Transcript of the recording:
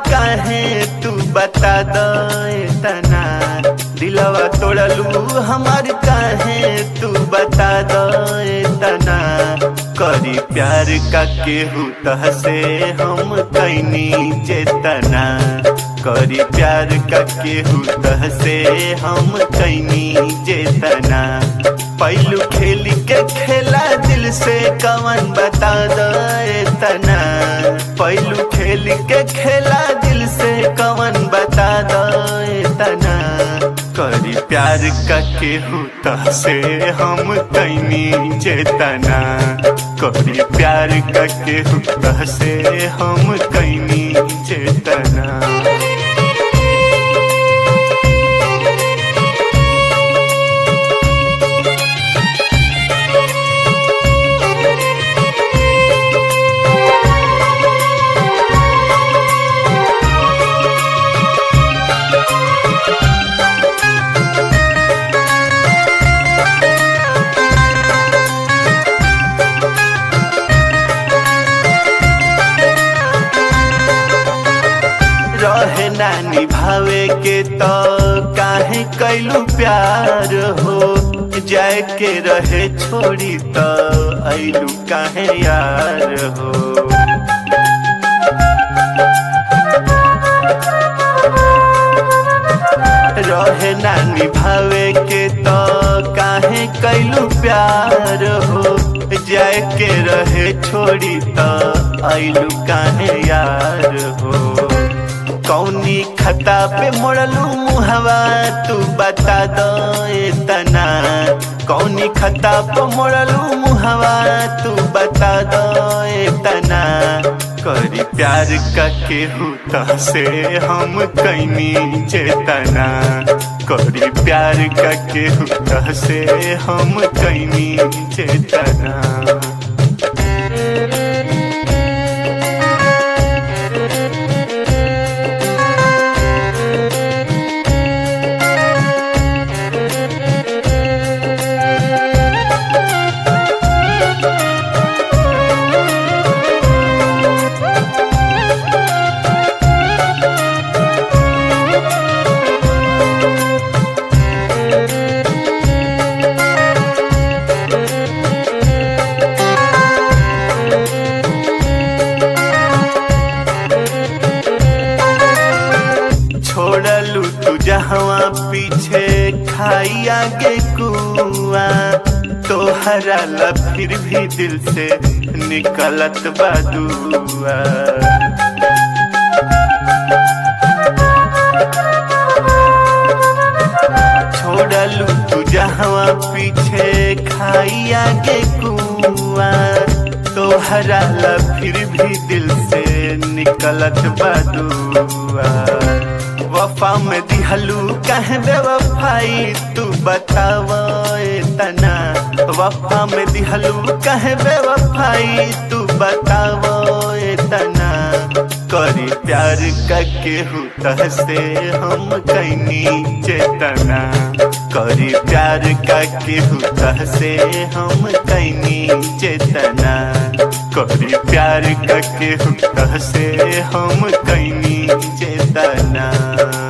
काहे तू बता दो तना दिलवा तोड़लू हमार काहे तू बता दो तना करी प्यार का केहू तह से हम कैनी चेतना करी प्यार का केहू तह से हम कैनी चेतना पहलू खेल के खेला दिल से कवन बता दो तना पहलू खेल के खेला दिल से कवन बता दो तना करी प्यार का केहू तह से हम कैनी चेतना करी प्यार का केहू तह से हम कैनी चेतना रहे ना निभावे के तो काहे कैलू प्यार हो जाए के रहे छोड़ी तो ऐलू काहे यार हो रहे ना निभावे के तो काहे कैलू प्यार हो जाए के रहे छोड़ी तो ऐलू काहे यार हो कौनी खता पे मोड़लू मुहवा तू बता दो तना कौनी खता पे मोड़लू मुहवा तू बता दो तना करी प्यार का केहू तह से हम कैनी चेतना करी प्यार का केहू तह से हम कैनी चेतना छोड़लू तू जहवा पीछे खाई आगे कुआ तोहरा ला फिर भी दिल से निकलत बदुआ छोड़लू तू जहवा पीछे खाई आगे कुआ तोहरा ला फिर भी दिल से निकलत बदुआ वफा में दिहलू कहे बेवफाई तू बताव तना वफा में दिहलू कहे बेवफाई तू बताव तना करी प्यार का केहू तह से हम कैनी चेतना करी प्यार का केहू तह से हम कैनी चेतना करी प्यार का केहू तह से हम कैनी चेतना